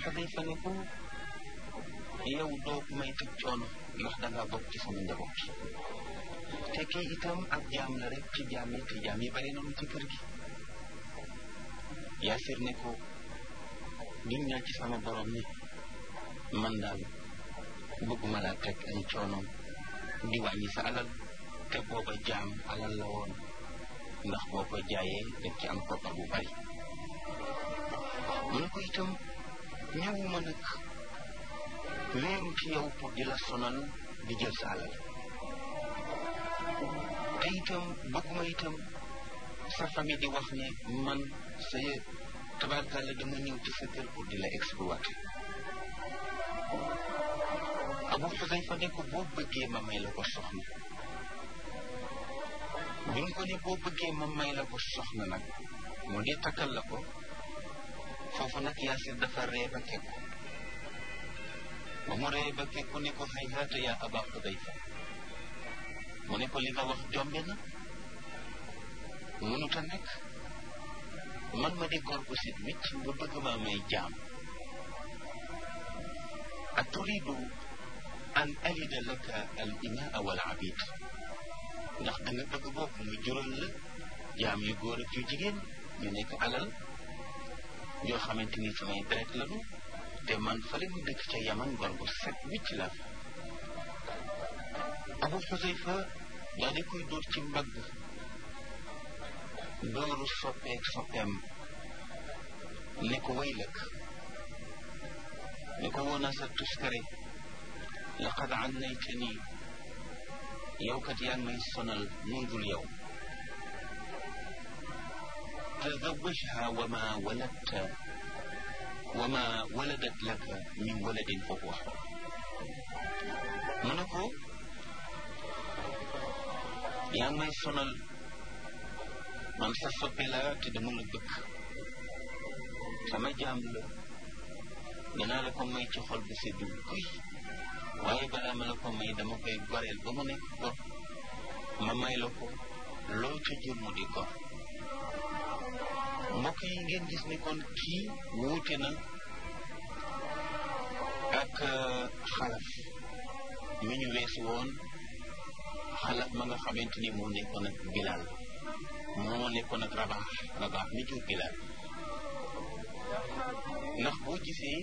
Xudayfa ne ko yow doo may teg coono ndax dangaa bokk ci sama njaboot te kii itam ab jaam la rek ci jaam yi te jaam yi bari nañu ci kër gi Yaasir ne ko gin naa ci sama borom ni man daal bëgguma laa teg ay coonoom di wàññi sa alal te booba jaam alal la woon ndax boo ko jaayee def ci am koppar bu bari mu ne ko itam ñëwuma nag wéeru ci yow pour di la sonal di jël sa alal te itam bëgguma itam sa famille di wax ne man sa tabarkàlla dama ñëw ci sa kër pour di la exploiter Abu Xudayfa ne ko boo bëggee ma may la ko soxna bi mu ko ne boo bëggee ma may la ko soxna nag moo di takkal la ko foofu nag Yaasir dafa ree ba kekku ba mu ree ba kekku ne ko hayhaata yaa Aba Xudayfa mu ne ko li nga wax jombe na mënut a nekk man ma di góor bu sit wicc nga bëgg maa may jaam a turidu an alida laka al imaa wal abid ndax da nga bëgg boobu mu jural la jaam yu góor ak yu jigéen ñu nekk alal yoo xamante ni samay deret lañu te man fale mu dëkk ca yaman góor bu set wicc la abu xusayfa daa di koy dóor ci mbagg dóoru soppeek soppeem ne ko waylak ne ko woona sa tuskare laqad annaytani yow kat yaa ngi may sonal mundul yow tazawajha wa ma waladta wa ma waladat laka min waladin fa huwa mu ne ko yaa ngi may sonal man sa soppe la te dama la bëgg sama jaam la danaa la ko may ci xol bu seddu kuy waaye balaa ma la ko may dama koy goreel ba mu nekk gor ma may la ko loo ca jur mu di gor mbokk yi ngeen gis ni kon kii wuute na ak xalaf mi ñu weesu woon xalaf ma nga xamante ni moo nekkoon ak Bilal moo nekkoon ak rabaax rabaax mi jur Bilal ndax boo gisee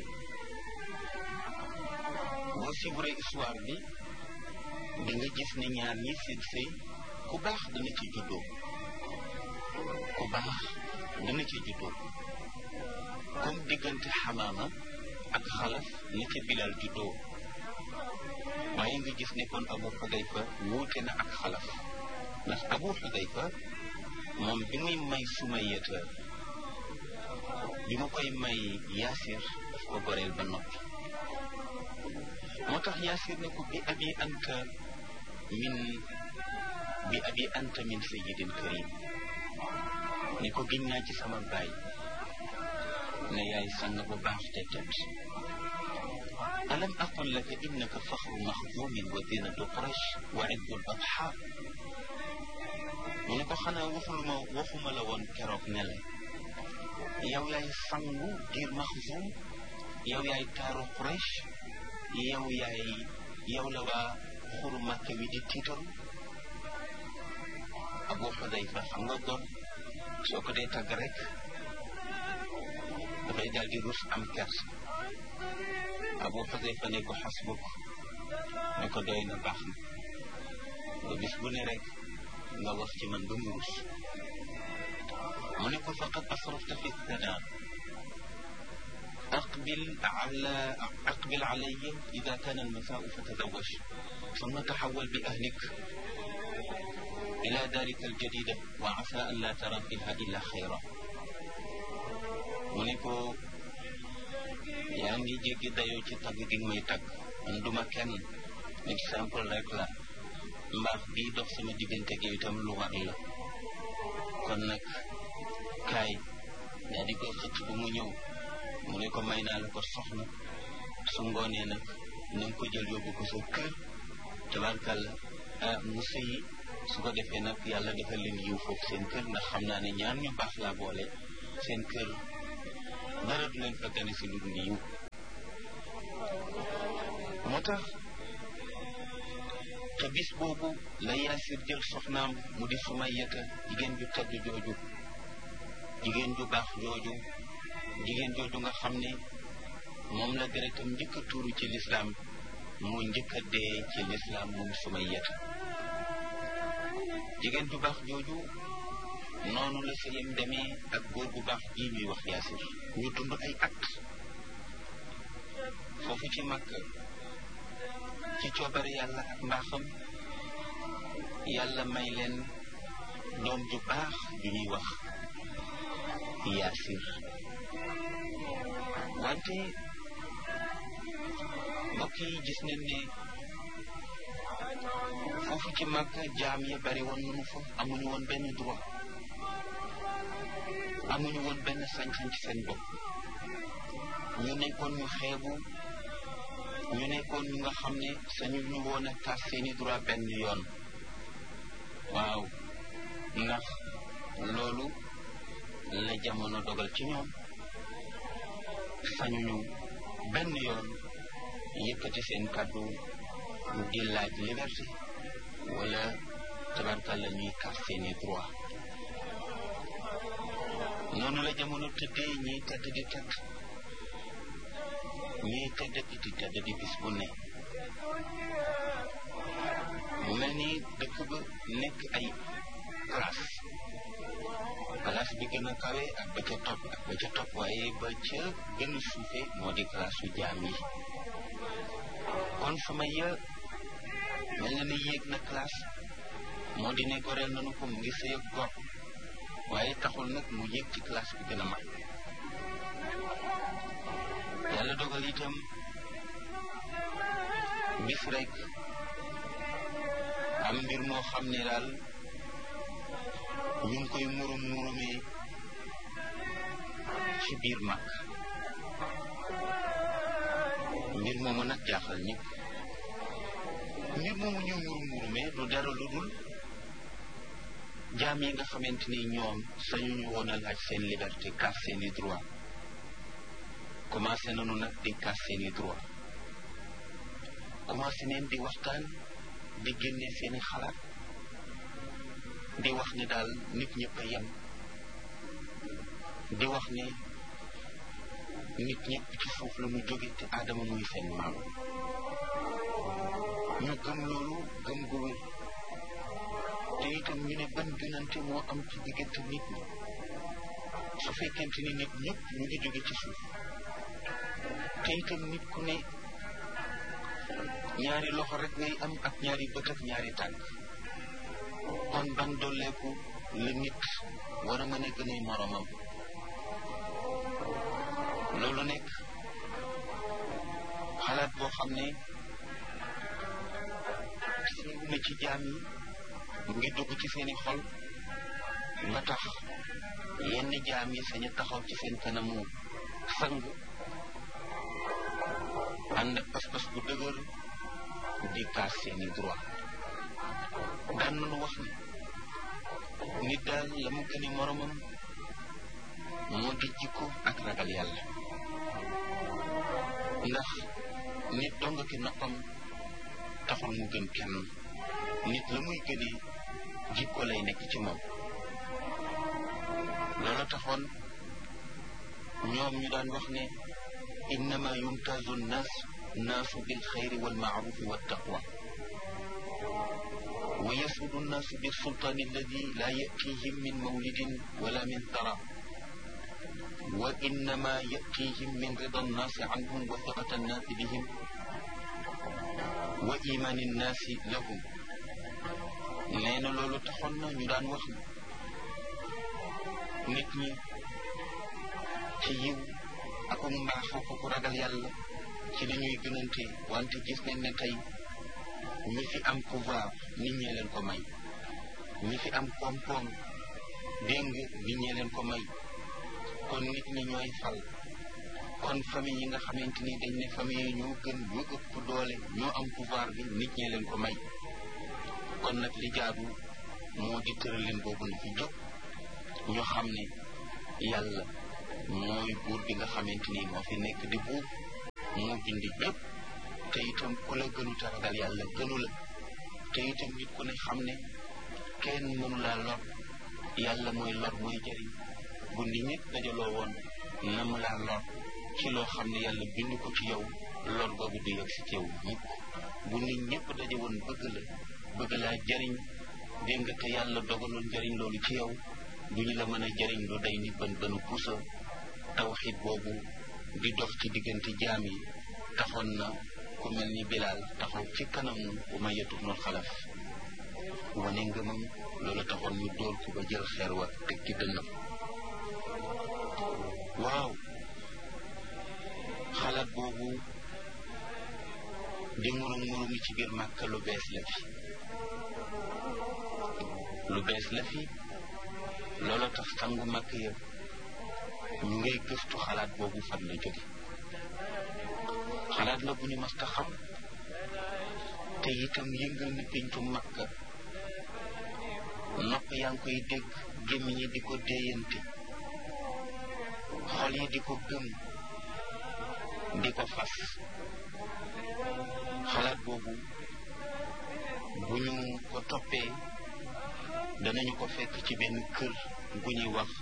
boo suivre histoire bi di nga gis ne ñaar ñi seen sëy ku baax dana ci juddoo ku baax dana ci juddoo comme diggante xamaama ak xalaf ni ca Bilal juddoo waaye nga gis ne kon Abu Xudayfa wuute na ak xalaf ndax Abu Xudayfa moom bi muy may Sumayata bi ma koy may Yaasir daf ko goreel ba noppi moo tax Yaasir ne ko bi abi anta min bi abi anta min sayyidin karim ne ko giñ naa ci sama baay ne yaay sang bu baax te tedd alam aqul laka innaka faxru maxdumin wa zinatu quraish wa iddu l adha mu ne ko xanaa waxuluma waxuma la woon keroog ne la yow yaay sangu giir maxzum yow yaay taaru quraish yow yaay yow la waa xuru makka wi di tiitaru abu xudayfa xam nga góor soo ko dee tagg rek dafay daal di rus am kersa abu xudayfa ne ko xasbuk ne ko doy na baax na nga bis bu ne rek nga wax ci man ba mu rus mu ne ko faqad asrafta fi thana أقبل على أقبل علي إذا كان المساء فتزوج ثم تحول بأهلك إلى دارك الجديدة وعسى أن لا ترى فيها إلا خيرا mu ne ko yaa ngi jéggi dayoo ci tagg gi may tagg man duma kenn exemple rek la mbaax bii dox sama diggante gi itam lu war la kon nag kaay daa di koy xëcc bu mu ñëw mu ne ko may naa la ko soxna su ngoonee nag na nga ko jël yóbbu ko sa kër tabarkàlla ah mu sëyi su ko defee nag yàlla defal leen yiw foofu seen kër ndax xam naa ne ñaar ñu baax laa boole seen kër dara du leen fa gane si lu dul yiw moo tax te bis boobu la yaasir jël soxnaam mu di sumayyata jigéen ju tedd jooju jigéen ju baax jooju jigéen jooju nga xam ne moom la deretam njëkk a tuuru ci lislaam mu njëkk a dee ci lislaam moom sumayyata jigéen ju baax jooju noonu la sëyam demee ak góor bu baax ji ñuy wax yaasir ñu dund ay at foofu ci Makka ci coobare yàlla ak mbaaxam yàlla may leen doom ju baax ju ñuy wax yaasir wante mbokk yi gis nañ ne foofu ci Makka jaam ya bari woon nañu fa amuñu woon benn droit amuñu woon benn sañ-sañ ci seen bopp ñu nekkoon ñu xeebu ñu nekkoon ñu nga xam ne sañu ñu woon a tas seeni droit benn yoon waaw ndax loolu la jamono dogal ci ñoom sañuñu benn yoon yëkkati seen kàddu di laaj liberté wala tabarkalla ñuy tas seeni droit noonu la jamono tëddee ñiy tedd di tedd ñiy tedd di tedd di bis bu ne mu mel ni dëkk ba nekk ay classe classe bi gën a kawe ak ba ca topp ak ba ca topp waaye ba ca gën a suufe moo di classe su jaam yi kon sama ya mel na ni yéeg na classe moo di ne goreel nanu ko mu ngi sëy ak gor waaye taxul nag mu yéeg ci classe bi gën a mag yàlla dogal itam bis rek am mbir moo xam ne daal ñu ngi koy murum murumee ci biir mag mbir moomu nag jaaxal ñëpp mbir moomu ñu murum murumee du dara lu dul jaam yi nga xamante ni ñoom sañu ñu woon a laaj seen liberté kaas seeni droit commencé nañu nag di kaas seeni droit commencé neen di waxtaan di génne seeni xalaat di wax ne daal nit ñëpp a yem di wax ne nit ñëpp ci suuf la mu jóge te aadama muy seen maam ñu gëm loolu gëm gu wér te itam ñu ne ban gënante moo am ci diggante nit ñi su fekkente ni nit ñëpp ñu ngi jóge ci suuf te itam nit ku ne ñaari loxo rek ngay am ak ñaari bët ak ñaari tànk kon ban dolleeku la nit war a mën a gën a moromam loolu nekk xalaat boo xam ne siiw na ci jaam yi mu ngi dugg ci seeni xol ba tax yenn jaam yi sañ a taxaw ci seen kanamu sang ànd ak pas-pas bu dëgër di kaas seeni droit daan nañu wax ni nit daal la mu gëni moromam moo di jikko ak ragal yàlla ndax nit dong ki noppam taxul mu gën kenn nit la muy gënee jikko lay nekk ci moom loolu taxoon ñoom ñu daan wax ne innama yumtazu nnaas naasu bil xayri wal maarufi wa taqwa wa yasudu nnaasu bi sultaani alladi laa yatihim min mawlidin wala min tara wa innama yatihim min rida nnaasi anhum wa thiqata nnaasi bihim wa imaani nnaasi lahum nee na loolu taxoon na ñu daan wax nit ñi ci yiw ak mbaax ak ku ragal yàlla ci la ñuy gënante wante gis nañ ne tey ñi fi am pouvoir nit ñee leen ko may ñi fi am koom-koom dégg nga nit ñee leen ko may kon nit ñi ñooy fal kon famille yi nga xamante ni dañ ne famille yi ñoo gën ñoo ëpp doole ñoo am pouvoir bi nit ñee leen ko may kon nag li jaadu moo di tëralin boobu na fi jóg ñu xam ne yàlla mooy buur bi nga xamante ni moo fi nekk di buur moo bindi ñëpp te itam ku la gënu ragal yàlla gënu la te itam nit ku ne xam ne kenn mënu laa lor yàlla mooy lor mooy jëriñ bu nit ñëpp dajaloo woon na mu laa lor ci loo xam ne yàlla bind ko ci yow lor boobu du yegg si ci yow mukk bu nit ñëpp daje woon bëgg la bëgg laa jëriñ dégg nga te yàlla dogaloon jëriñ loolu ci yow du ñu la mën a jëriñ lu day ni bën bënu pusa tawxiid boobu di dox ci diggante jaam yi taxoon na ku mel ni bilaal taxaw ci kanamu Umayya ibnul Xalaf wane ngëmam loolu taxoon ñu dóor ko ba jël xeer wa teg ci dënnam waaw xalaat boobu di murum murumi ci biir Màkka lu bees la fi lu bees la fi loolu tax sangu Màkka yëpp ñu ngay gëstu xalaat boobu fan la jóge xalaat la bu ñu mas ta xam te itam yëngal na péncu Makka nopp yaa ngi koy dégg gémmiñ yi di ko déeyante xol yi di ko gëm di ko fas xalaat boobu bu ñu ko toppee danañu ko fekk ci benn kër gu ñuy wax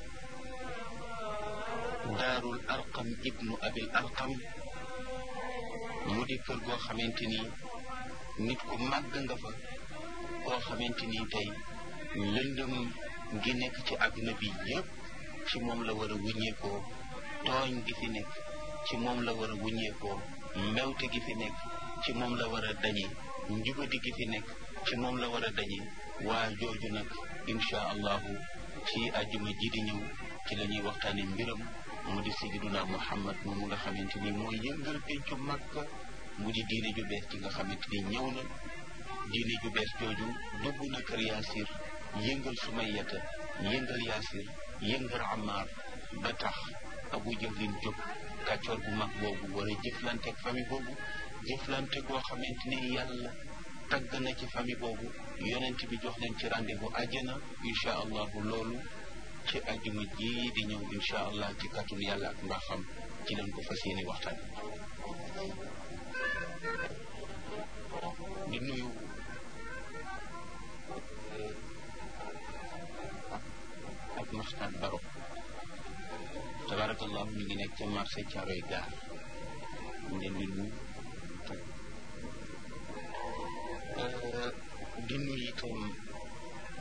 daarul arqam ibnu abil arqam mu di kër goo xamante ni nit ku màgg nga fa koo xamante ni tey lëndëm gi nekk ci àdduna bi yépp ci moom la war a wuññeekoo tooñ gi fi nekk ci moom la war a wuññeekoo mbewte gi fi nekk ci moom la war a dañe njubadi gi fi nekk ci moom la war a dañe waa jooju nag insha allahu ci àjjuma ji di ñëw ci la ñuy waxtaane mbiram mu di sayyiduna muhammad moomu nga xamante ni mooy yëngal pencu Makka mu di diine ju bees ci nga xamante ni ñëw na diine ju bees jooju dugg na kër yaasir yëngal sumayata yëngal yaasir yëngal amaar ba tax abu jahlin jóg kàccoor bu mag boobu war a jëflanteeg famille boobu jëflante goo xamante ni yàlla tagg na ci famille boobu yonent bi jox leen ci rendez-vous àjjana incha allahu loolu ci àjjuma ji di ñëw incha allah ci kàttun yàlla ak mbaaxam ci leen ko fas yéene waxtaan di nuyu ak Maxtaar Baro tabarakallahu ñu ngi nekk ca marché Caaroy gaar ñu leen di nuyu di nuyu itam